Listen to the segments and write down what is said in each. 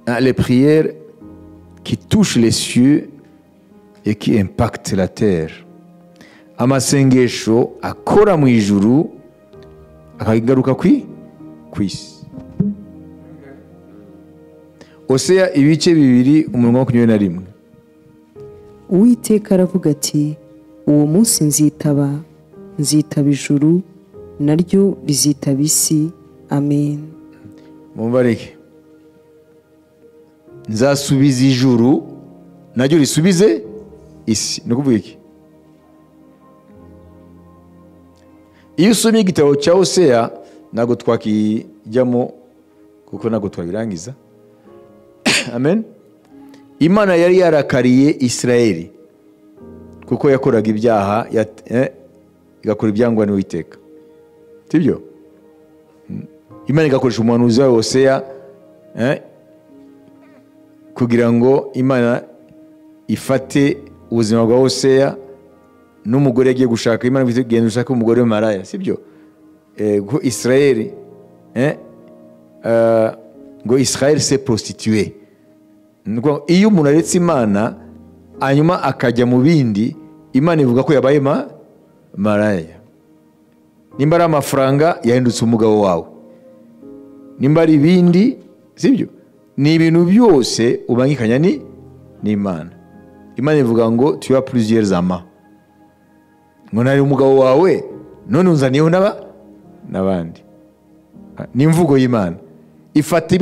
hein, les prières qui touchent les cieux et qui impactent la terre amasengesho akora mu ijuru akagaruka ku isi oseya ibice bibiri umurongo wa makumyabiri na rimwe uwiteka aravuga ati uwo munsi nzitaba nzitaba ijuru naryo rizitaba isi amen mumbareke nzasubiza ijuru naryo risubize isi ni ukuvuga iki iyo usomye igitabo cya oseya ntabwo twakijyamo kuko ntabwo twabirangiza amen imana yari yarakariye israel kuko yakoraga ibyaha igakora ibyangwa n'uwiteka sibyo imana igakoresha umuhanuzi wayo oseya kugira ngo imana ifate ubuzima bwa oseya n'umugore yagiye gushaka imana ifite kugenda ushaka umugore w'Imaraya si byo ngo israel ngo israel se prostitue iyo umuntu aretse imana hanyuma akajya mu bindi imana ivuga ko yabaye maraya nimba ari amafaranga yahindutse umugabo wawe nimba ari ibindi si byo ni ibintu byose ubangikanya ni n'imana imana ivuga ngo tuya puruziyeri zama ngo nari umugabo wawe none unzaniyeho n'abandi ni imvugo y'imana ifata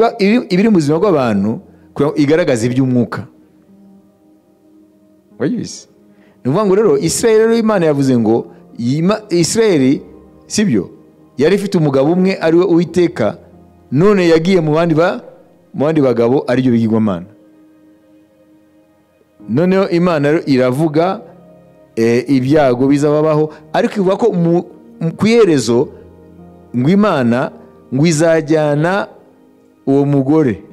ibiri mu buzima bw'abantu kugira ngo igaragaze iby'umwuka wayibizi ni ukuvuga ngo rero israel rero imana yavuze ngo israel si byo yari ifite umugabo umwe ari we uwiteka none yagiye mu bandi bagabo aribyo bigirwamana noneho imana iravuga ibyago bizababaho ariko ivuga ko ku iherezo ngo imana ngo izajyana uwo mugore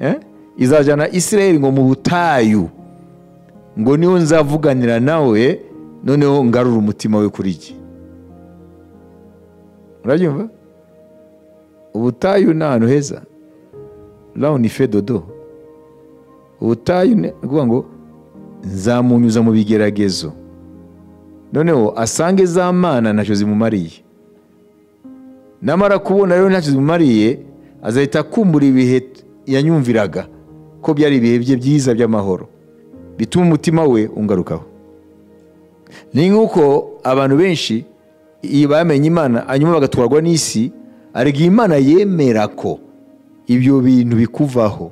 izajyana israel ngo mu butayu ngo niyo nzavuganira nawe noneho ngarura umutima we kuri jye urabyumva ubutayu ni ahantu heza rawuni fe dodo ubutayu ni ukuvuga ngo nzamunyuza mu bigeragezo noneho asange za mana ntacyo zimumariye namara kubona rero ntacyo zimumariye azahita akumbura ibihe yanyumviraga ko byari ibihe bye byiza by'amahoro bituma umutima we ungarukaho ni nk'uko abantu benshi iyo bamenye imana hanyuma bagatwarwa n'isi ariko imana yemera ko ibyo bintu bikuvaho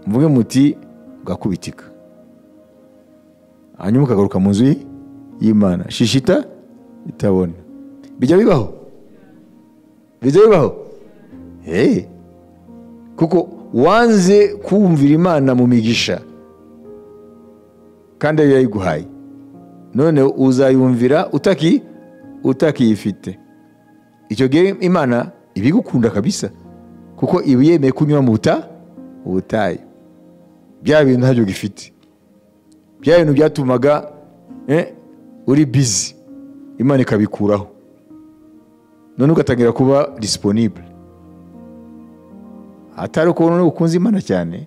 mvuge muti ugakubitika hanyuma ukagaruka mu nzu y'imana shishita itabona bijya bibaho bijya bibaho kuko wanze kumvira imana mu migisha kandi ariyo yayiguhaye none uzayumvira utaki utakiyifite icyo gihe imana ibigukunda kabisa kuko iba yemeye kunyura mu buta ubutayu bya bintu ntabyo gifite bya bintu byatumaga uri bizi imana ikabikuraho none ugatangira kuba disiponibure atari uko none ukunze imana cyane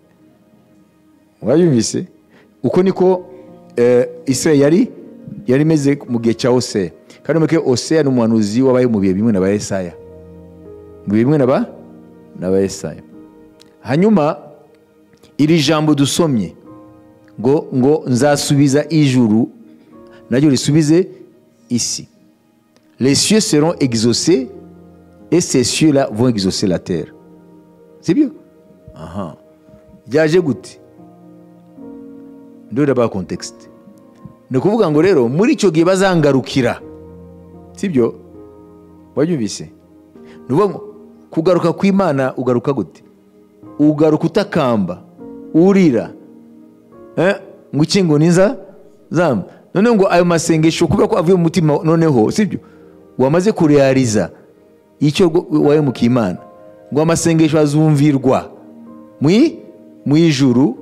mwabyumvise uko niko israel yari yari imeze mu gihe cya oseya kandi mureke oseya ni umuhanuzi wabaye mu bihe bimwe na ba esaya mu bihe bimwe na ba esaya hanyuma iri jambo dusomye ngo ngo nzasubiza ijuru naryo risubize isi les cieux seront exaucés et ces cieux là vont exaucer la terre sibyo aha byaje gute ndore ba contexte ni ukuvuga ngo rero muri icyo gihe bazangarukira sibyo wabyumvise ni ukuvuga ngo kugaruka kw'imana ugaruka gute ugaruka utakamba urira ngo ukingo niza zamu noneho ngo ayo masengesho kubera ko avuye mu mutima noneho sibyo wamaze kureyariza icyo wahemukiye imana ngo amasengesho azumvirwa mu ijuru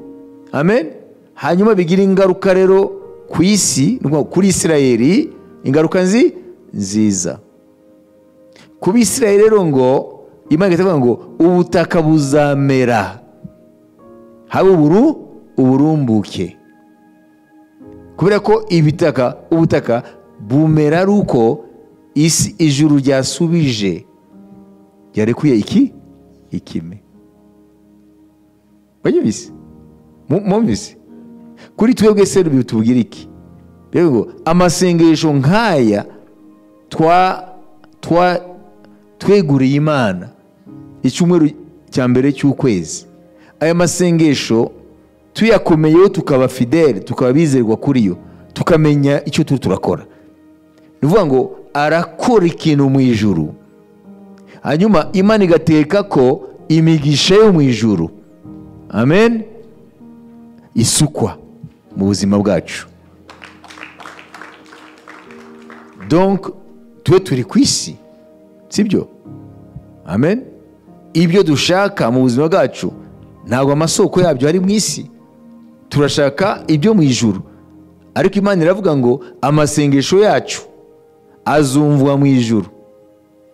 amen hanyuma bigira ingaruka rero ku isi kuri israeli ingaruka nzi nziza kuba israeli rero ngo imana igahita ivuga ngo ubutaka buzamera habe uburu uburumbuke kubera ko ibitaka ubutaka bumera ari uko isi ijuru ryasubije ryarekuye iki ikime banyumvise mumvise kuri twebwe se tubwira iki rero amasengesho nk'aya twa twa tweguriye imana icyumweru cya mbere cy'ukwezi aya masengesho tuyakomeyeho tukaba fidele tukaba bizerwa kuri yo tukamenya icyo turi turakora ni ukuvuga ngo arakora ikintu mu ijuru hanyuma imana igateka ko imigisha yo mu ijuru amen isukwa mu buzima bwacu donc tube turi ku isi sibyo amen ibyo dushaka mu buzima bwacu ntabwo amasoko yabyo ari mu isi turashaka ibyo mu ijuru ariko imana iravuga ngo amasengesho yacu azumvwa mu ijuru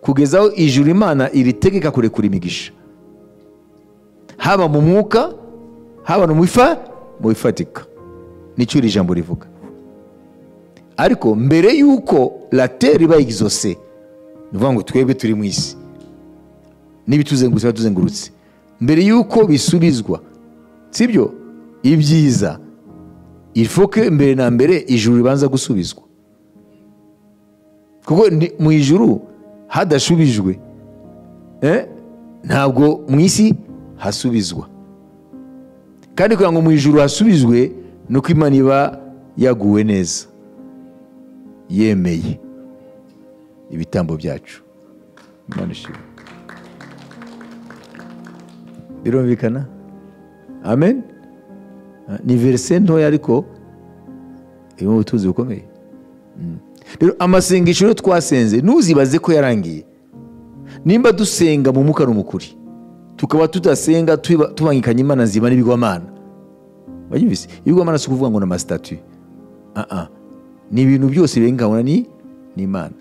kugeza aho ijuru imana iritegeka kurekura imigisha haba mu mwuka haba no mu bifatika nicyo iri jambo rivuga ariko mbere y'uko lateri iba igizose ni ukuvuga ngo twebwe turi mu isi n'ibituzengurutse biba tuzengurutse mbere y'uko bisubizwa sibyo ibyiza ifoke mbere na mbere ijuru ribanza gusubizwa kuko mu ijuru hadashubijwe ntabwo mu isi hasubizwa kandi kugira ngo mu ijuru hasubizwe ni uko imana iba yaguwe neza yemeye ibitambo byacu imana ishimwe birumvikana amen ni verise ntoya ariko irimo ubutunzi bukomeye rero amasengesho rero twasenze ntuzibaze ko yarangiye nimba dusenga mu mwuka n'umukuri tukaba tudasenga tubangikanye imana nzima n'ibigwamana banyumvise ibigwamana si ukuvuga ngo ni amasitatu ni ibintu byose birenganwa n'imana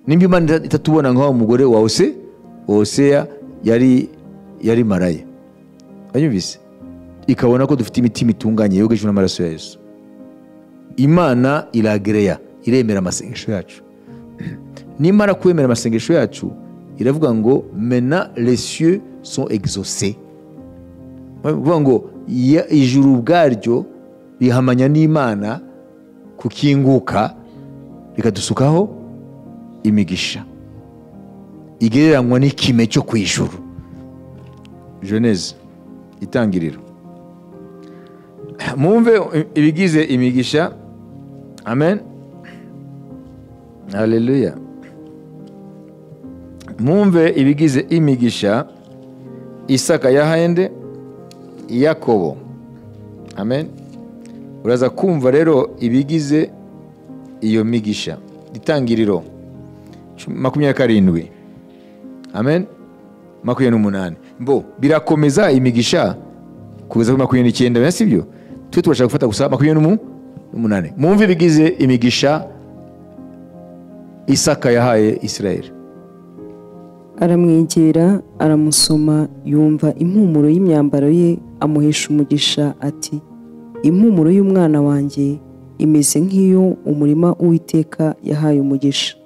nimba imana itatubona nka wa mugore wa ose oseya yari yari maraya banyumvise ikabona ko dufite imitima itunganye yogejwe n'amaraso ya yesu imana iragereya iremera amasengesho yacu nimara kwemera amasengesho yacu iravuga ngo mena lesieux son exaucé bavuga ngo ijuru ubwaryo rihamanya n'imana kukinguka rikadusukaho imigisha igereranywa n'ikime cyo ku ijuru jeneze itangiriro mwumve ibigize imigisha amen haleluya mwumve ibigize imigisha isaka yahende yakobo amen uraza kumva rero ibigize iyo migisha itangiriro makumyabiri karindwi amen makumyabiri n'umunani mbo birakomeza imigisha kugeza kuri makumyabiri n'icyenda bene si byo twe tubasha gufata gusa makumyabiri n'umunani mwumve ibigize imigisha isaka yahaye isirayeli aramwegera aramusoma yumva impumuro y'imyambaro ye amuhesha umugisha ati impumuro y'umwana wanjye imeze nk'iyo umurima uwiteka yahaye umugisha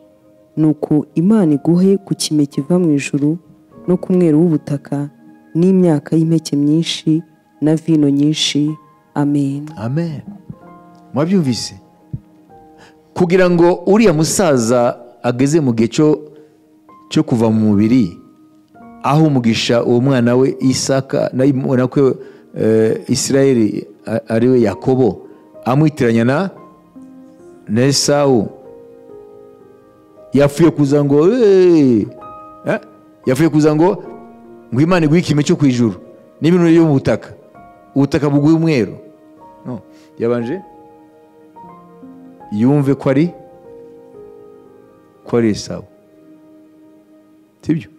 nuko imana iguhe ku kime kiva mu ijuru no ku mweru w'ubutaka n'imyaka y'impeke myinshi na vino nyinshi amen amen mwabyumvise kugira ngo uriya musaza ageze mu gihe cyo kuva mu mubiri aho umugisha uwo mwana we isaka na kwe isirayeli ari we yakobo amwitiranya na esawu yapfuye kuza ngo yapfuye kuza ngo ngo imana iguhe ikime cyo ku ijuru n'ibintu biri mu butaka ubutaka buguye umweru yabanje yumve ko ari ko ari isawa sibyo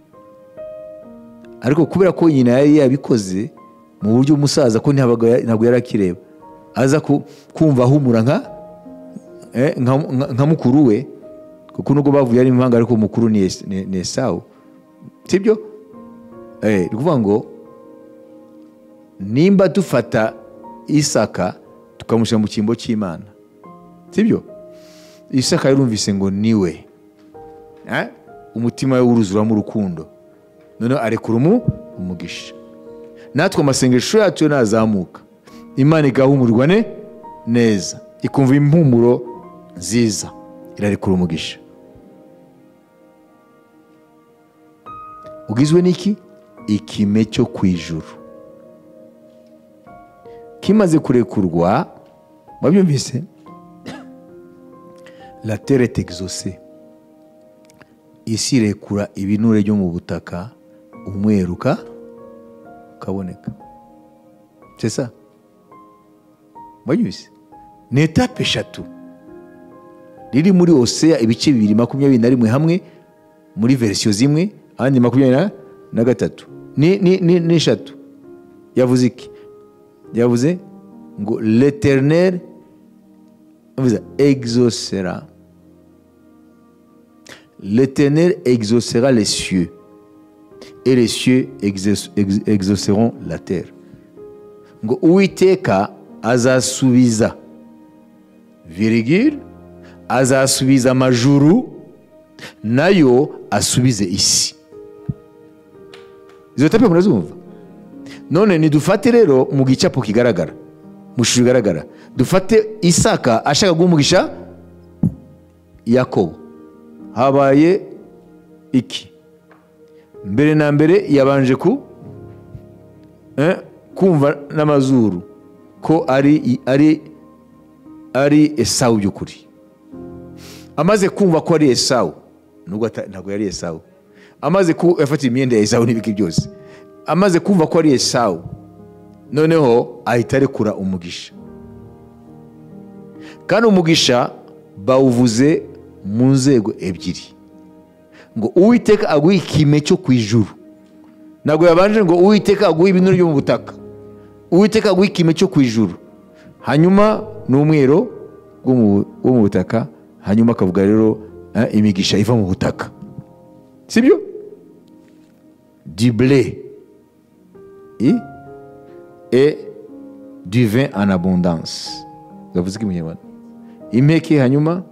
ariko kubera ko nyina yari yabikoze mu buryo umusaza ko ntabwo yari akireba aza kumva ahumura nka mukuru we kuko nubwo bavuye ari imvanga ariko umukuru ni esawu sibyo ni ukuvuga ngo nimba dufata isaka tukamushyira mu cyimbo cy'imana sibyo isaka yarumvise ngo niwe umutima we wuruzuramo urukundo noneho arekura umugisha natwe amasengesho yacu nazamuka imana igahumurwa neza ikumva impumuro nziza irarekura umugisha ugizwe n'iki ikime cyo ku ijuru kimaze kurekurwa babyumvise la terre exaucée isi irekura ibinure byo mu butaka umweruka ukaboneka sesa babyumvise ni etape eshatu riri muri oseya ibice bibiri makumyabiri na rimwe hamwe muri verisiyo zimwe ahandi makumyabiri na gatatu n'eshatu yavuze iki yavuze ngo leterineri yavuze exosera leterineri exosera les cieux et les cieux exauceront la terre ngo uwiteka azasubiza virigire azasubiza amajuru nayo asubize isi izo tape murazumva none nidufate rero mu gicapu kigaragara mu ishusho igaragara dufate isaka ashaka guha yakobo habaye iki mbere na mbere yabanje ku kumva n'amazuru ko ari ari ari esawu by'ukuri amaze kumva ko ari esawu nubwo ntabwo yari esawu amaze kuba yafatiye imyenda ya esawu n'ibiki byose amaze kumva ko ari esawu noneho ahita arekura umugisha kandi umugisha bawuvuze mu nzego ebyiri ngo uwiteka aguhe ikime cyo ku ijuru ntabwo yabanje ngo uwiteka aguhe ibinure byo mu butaka uwiteka aguhe ikime cyo ku ijuru hanyuma ni umwero wo mu butaka hanyuma akavuga rero imigisha iva mu butaka sibyo dibule e divin en abondance bavuze ko imunyarwanda impeke hanyuma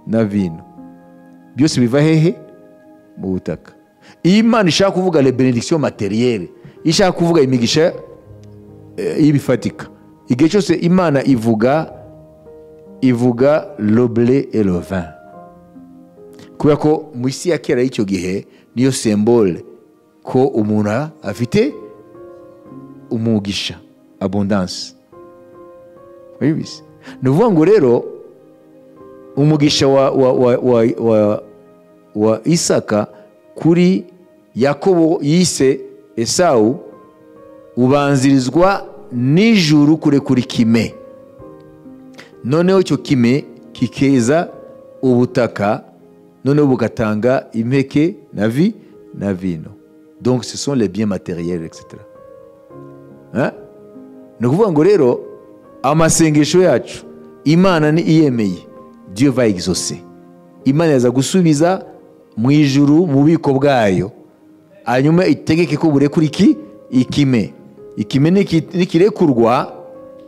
na vino byose biva hehe mu butaka iyo imana ishaka kuvuga le benediction materielle iyo ishaka kuvuga imigisha y'ibifatika igihe cyose imana ivuga ivuga lobule erovin kubera ko mu isi ya kera y'icyo gihe niyo sembole ko umuntu afite umugisha abundanse ni ukuvuga ngo rero umugisha wa wa wa wa wa isaka kuri yakobo yise esawu ubanzirizwa nijuru kurekura ikime noneho icyo kime kikeza ubutaka noneho bugatanga impeke na vi na vino donc ce sont les biens matériels etc ni ukuvuga ngo rero amasengesho yacu imana ni iyemeye diyo va exauce imana yaza gusubiza mu ijuru mu bubiko bwayo hanyuma itegeke ko burekura iki ikime ikime nikirekurwa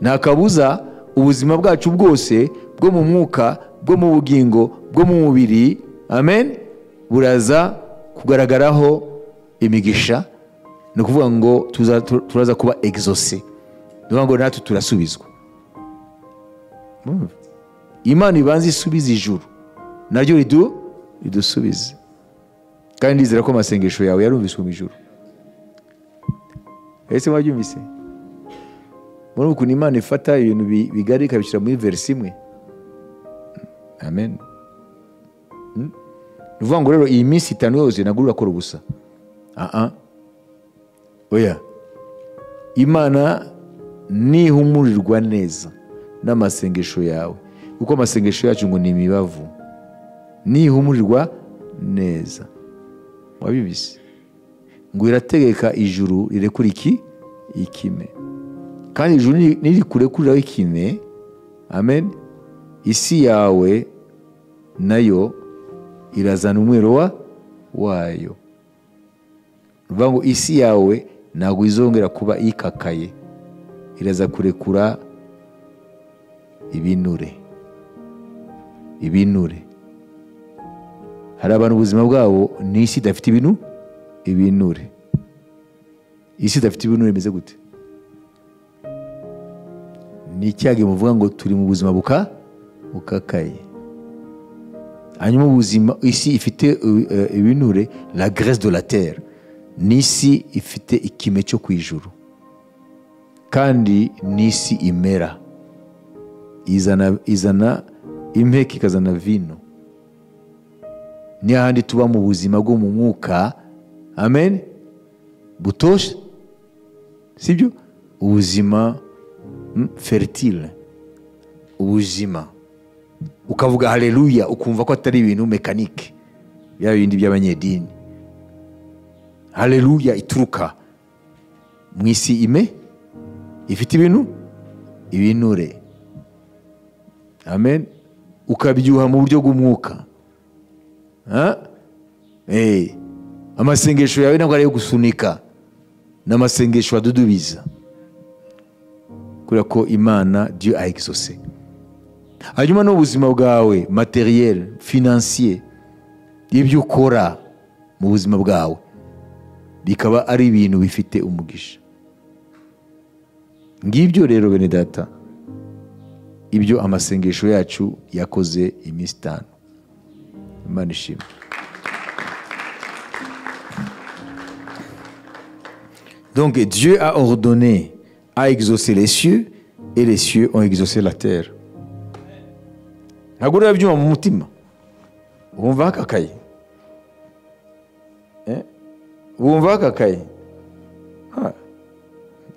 nta kabuza ubuzima bwacu bwose bwo mu mwuka bwo mu bugingo bwo mu mubiri amen buraza kugaragaraho imigisha ni ukuvuga ngo turaza kuba exose ni ukuvuga ngo natwe turasubizwa imana ibanza isubiza ijuru naryo ridusubize kandi ndizera ko amasengesho yawe yarumviswe mu ijuru ese mwabyumvise muri ukuntu imana ifata ibintu bigari ikabishyira muri verisi imwe amen ni ukuvuga ngo rero iyi minsi itanu yose ntabwo urakora ubusa aha oya imana nihumurirwa neza n'amasengesho yawe kuko amasengesho yacu ngo ni imibavu nihumurirwa neza wabibise ngo irategeka ijuru rirekura iki ikime kandi ijuru niri kure kuriraho ikime amen isi yawe nayo irazana umwero wayo ruvuga ngo isi yawe ntabwo izongera kuba ikakaye iraza kurekura ibinure ibinure hari abantu ubuzima bwabo ni isi idafite ibintu ibinure isi idafite ibinure imeze gute ni icyago muvuga ngo turi mu buzima buka bukakaye hanyuma ubuzima isi ifite uh, ibinure la grese de la terre ni isi ifite ikime cyo ku ijuru kandi ni isi imera izana izana impeke ikazana vino ni hahandi tuba mu buzima bwo mu mwuka amen butoshe sibyo ubuzima feritire ubuzima ukavuga hareruya ukumva ko atari ibintu mekanike bya bindi by'abanyedini hareruya ituruka mu isi ime ifite ibintu ibinure amen ukabyuha mu buryo bw'umwuka amasengesho yawe ntabwo ari ayo gusunika ni amasengesho adudubiza kubera ko imana diyo ayegizose hanyuma n'ubuzima bwawe materiyeri finansiye ibyo ukora mu buzima bwawe bikaba ari ibintu bifite umugisha ngibyo rero bene data ibyo amasengesho yacu yakoze iminsi itanu imana ishimwe donc dieu a ordonné a exaucé les cieux et les cieux ont exaucé la terre ntabwo ureba byuma mu mutima wumva hakakaye wumva hakakaye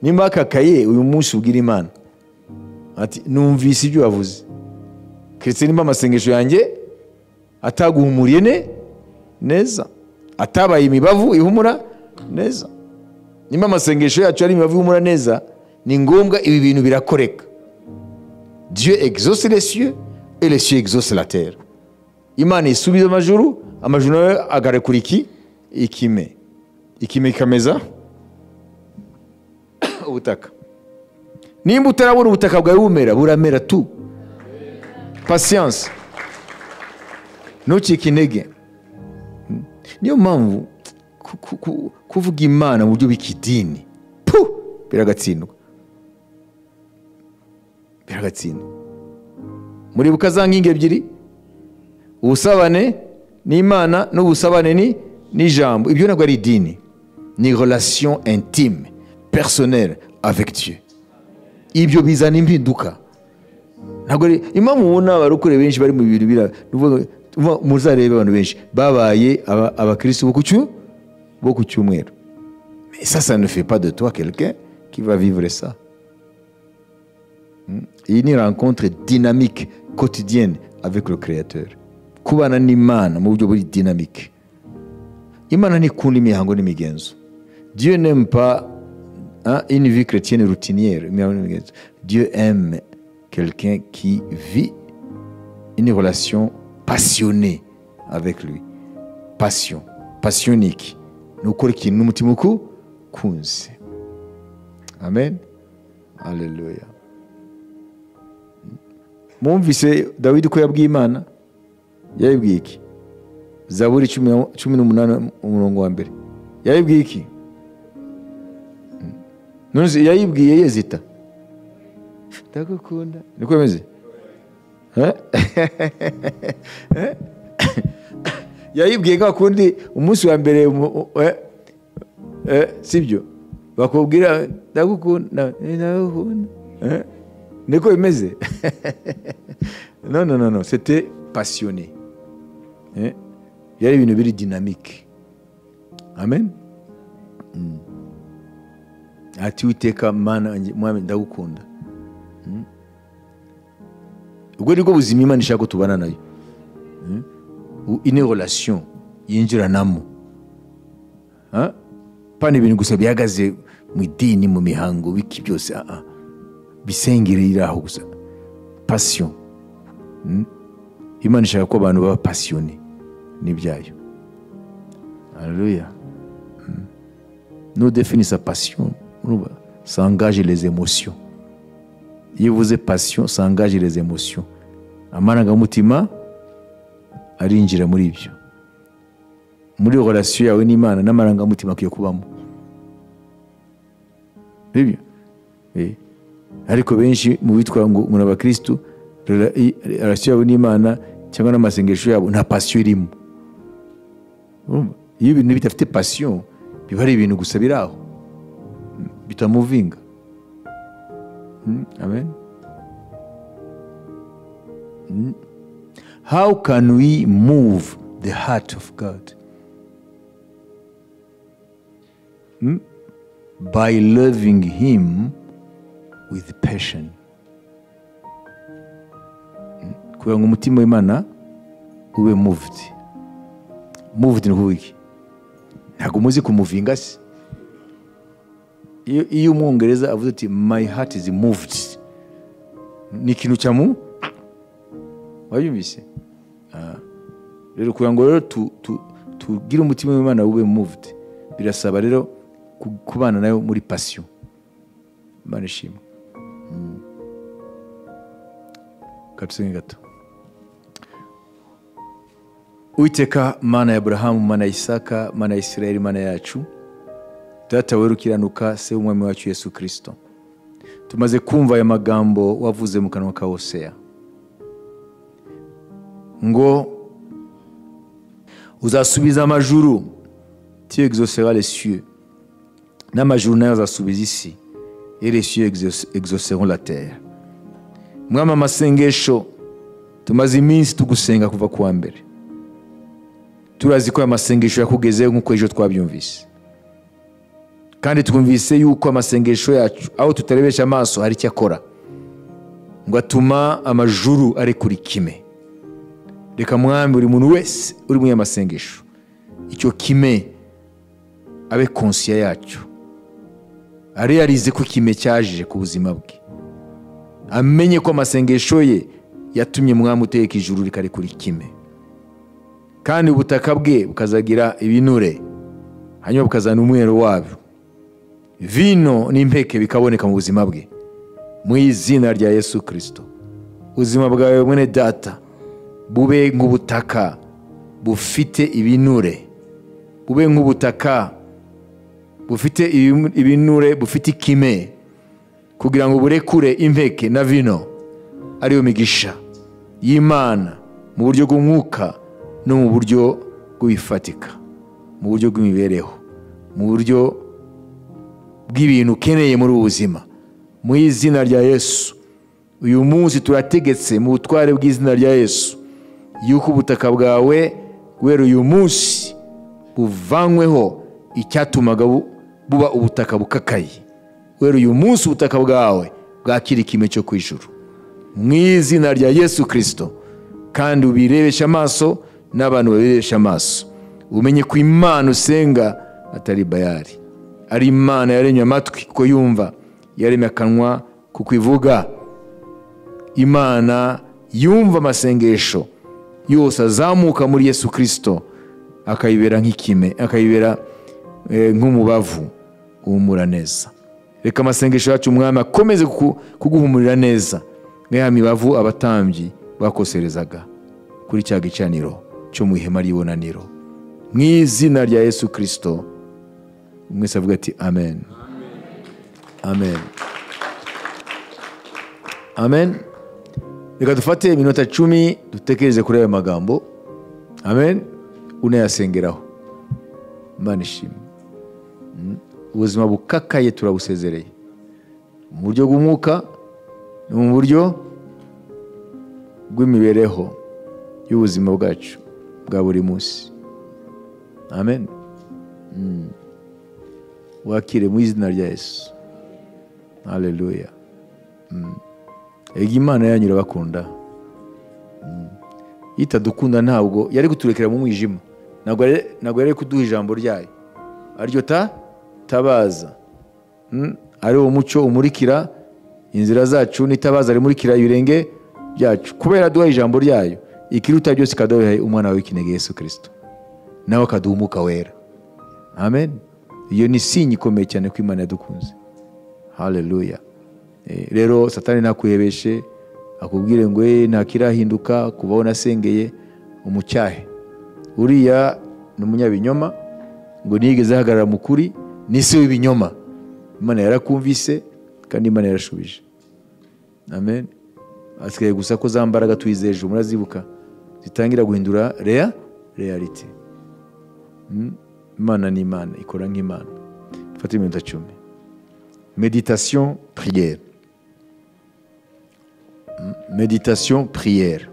nimba hakakaye uyu munsi ubwira imana ati numvise ibyo wavuze keretse nimba amasengesho yanjye ataguhumuriye ne neza atabaye imibavu ihumura neza nimba amasengesho yacu ari imibavu ihumura neza ni ngombwa ibi bintu birakoreka dieu exauce les cieux et les cieux exauce la terre imana isubiza amajuru amajuru nawe agarekura iki ikime ikime ikameza ubutaka nimba utarabona ubutaka bwawe bumera buramera tu pasiyanse ntucike intege niyo mpamvu kuvuga imana mu buryo bw'ikidini biragatsindwa biragatsindwa muribuka za nkingi ebyiri ubusabane n'imana n'ubusabane ni n'ijambo ibyo ntabwo ari idini ni relation intime personnelle avec Dieu ibyo bizana impinduka ntabwo ari impamvu ubona barukure benshi bari mu bintu bira muzarebe abantu benshi babaye abakirisitu bo ku cyumweru ça ça ne fait pas de toi quelqu'un qui va vivre ça iyi ni rencontre dynamique quotidienne avec le créateur kubana n'imana mu buryo buri dynamique imana ntikunda imihango n'imigenzo dieu n'aime pas hein, une vie chrétienne routinière dieu aime quelqu'un qui vit une relation passionnée avec lui passion passionique ni ukora ikintu n'umutima ukukunze amen aleluya mwumvise dawidi ko yabwiye imana yayibwiye iki zaburi cumi n'umunani umurongo wa mbere yayibwiye iki yayibwiye yezita ndagukunda niko bimeze yayibwiye nka kundi umunsi wa mbere sibyo bakubwira ndagukunda ndagukunda niko bimeze non non non non c'était passionné byari ibintu biri dynamique amen ati witeka mana mwami ndagukunda ubwo nibwo buzima imana ishaka ko tubana nayo une relation yinjiranamo pana ibintu gusa bihagaze mu idini mu mihango biki byose aha bisengere iri aho gusa pasiyo imana ishaka ko abantu baba pasiyoni n'ibyayo hareruya no définir sa passion, urumva ça engage les émotions iyo uvuze passion ça engage les émotions amarangamutima arinjira muri ibyo muri relation yawe n'imana n'amarangamutima akwiye kubamo nibyo Eh. ariko benshi mu bitwa ngo muri abakirisitu rela- i- relation yawe n'imana cyangwa n'amasengesho yabo nta pasiyo irimo Urumva? iyo ibintu bidafite pasiyo biba ari ibintu gusa biri aho bitamuvinga Mm, amen Mm. how can we move the heart of god Mm? by loving him with passion Mm. kugira ngo umutima w'imana ube moved moved ni kuvuga iki ntabwo muzi kumuvinga se iyo iyo umwongereza avuze ati my heart is moved ni ikintu cyamu wayumvise Ah. rero kugira ngo rero tu- tu- tugire umutima w'imana ube moved birasaba rero ku- kubana nayo muri pasiyo imana ishimwe Mm. Ka tusenge gato uwiteka mana ya aburahamu mana ya isaka mana ya isirayeli mana yacu data wera ukiranuka se w'umwami wacu yesu kirisito tumaze kumva aya magambo wavuze mu kanwa ka hoseya ngo uzasubiza amajuru tu exauceras les cieux n'amajuru nayo azasubiza isi et les cieux exauce- exauceront la terre mwami amasengesho tumaze iminsi tugusenga kuva kuwa mbere turazi ko aya masengesho yakugezeho nk'uko ejo twabyumvise kandi twumvise yuko amasengesho yacu aho tutarebesha amaso hari icyo akora ngo atuma amajuru arekura ikime reka mwami buri muntu wese uri muri aya masengesho icyo kime abe konsiya yacyo areyarize ko ikime cyaje ku buzima bwe amenye ko amasengesho ye yatumye mwami uteka ijuru rikarekura ikime kandi ubutaka bwe bukazagira ibinure hanyuma bukazana umweru wabyo vino n'impeke bikaboneka mu buzima bwe mu izina rya yesu kirisito ubuzima bwawe mwene data bube nk'ubutaka bufite ibinure bube nk'ubutaka bufite ibimu- ibinure bufite ikime kugira ngo burekure impeke na vino ariyo migisha y'imana mu buryo bw'umwuka no mu buryo bw'ibifatika mu buryo bw'imibereho mu buryo bw'ibintu ukeneye muri ubu buzima mu izina rya yesu uyu munsi turategetse mu butware bw'izina rya yesu yuko ubutaka bwawe guhera uyu munsi buvanyweho icyatumaga bu- buba ubutaka bukakaye guhera uyu munsi ubutaka bwawe bwakira ikime cyo ku ijuru mu izina rya yesu kirisito kandi ubirebeshe amaso n'abantu babirebeshe amaso umenye ko imana usenga atari bayari ari imana yaremye amatwi kuko yumva yaremye akanwa kuko ivuga imana yumva amasengesho yose azamuka muri yesu kirisito akayibera nk'ikime akayibera eh, nk'umubavu uhumura neza reka amasengesho yacu umwami akomeze kuku- kuguhumurira neza nk'aya mibavu abatambyi bakoserezaga kuri cya gicaniro cyo mu ihema ry'ibonaniro mu izina rya yesu kirisito mwese avuga ati amen amen amen reka dufate iminota cumi dutekereze kuri ayo magambo amen unayasengeraho imana ishimwe Mm. ubuzima bukakaye turabusezereye mu buryo bw'umwuka ni mu buryo bw'imibereho y'ubuzima bwacu bwa buri munsi amen wakire mu izina rya yesu haleluya Mm. ega imana yanyu irabakunda Mm. itadukunda ntabwo yari kuturekera mu mwijima ntabwo yari- ntabwo yari kuduha ijambo ryayo ariryo ta tabaza Mm. ari wo mucyo umurikira inzira zacu n'itabaza rimurikira ibirenge byacu kubera duha ijambo ryayo ikiruta byose ikaduha umwana wawe w'ikinege yesu kirisito nawe akaduha umwuka wera amen iyo ni sinyi ikomeye cyane ko imana yadukunze hareruya rero satani ntakuhebeshe akubwire ngo ye ntakirahinduka kubaho nasengeye umucyahe uriya ni umunyabinyoma ngo niyigeze ahagarara mu kuri ni se w'ibinyoma imana yarakumvise kandi imana yarashubije amen asigaye gusa ko za mbaraga tuyizeje murazibuka zitangira guhindura rea reality imana ni imana ikora nk'imana dufate iminota cumi meditation prière meditation prière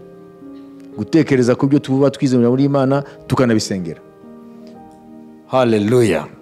gutekereza ku byo tuba twizemera muri imana tukanabisengera haleluya